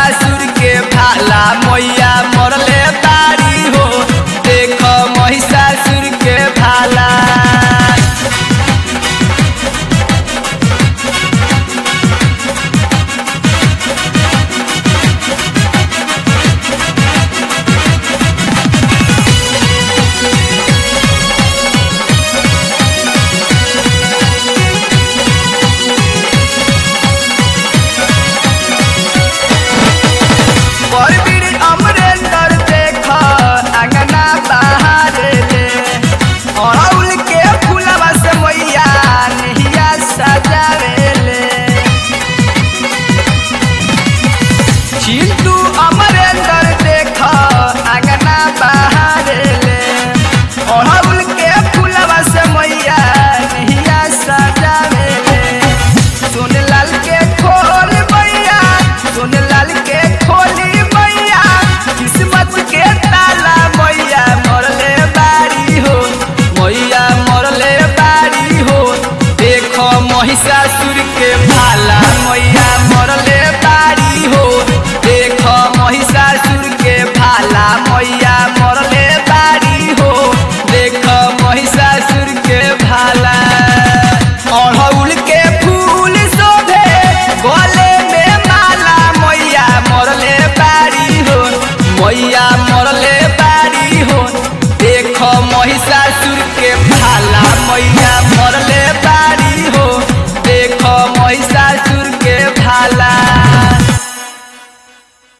महिषासुर के भाला मैया मरले बारी हो देख महिषासुर के भाला परवीर अमरेंद्र देख अंगना बहारे ले अड़ौल के फूलवा से मैया नहिया सजावे ले चिंटू अमरेंद्र देख अंगना बहारे ले अड़ौल के फूलवा से मैया नहिया सजावे ले सोनलाल के खोल मैया सोनलाल के खोली मैया किस्मत के ताला मैया मरले बारी हो मैया मरले बारी हो देखो महिषासुर के भाला मैया मरले बारी हो देखो महिषासुर के भाला मैया मरले बारी हो देखो महिषासुर के भाला अड़हुल के फूल शोभे गले में माला मैया मरले बारी हो मैया मरले बारी हो देखो महिषासुर के भाला मैया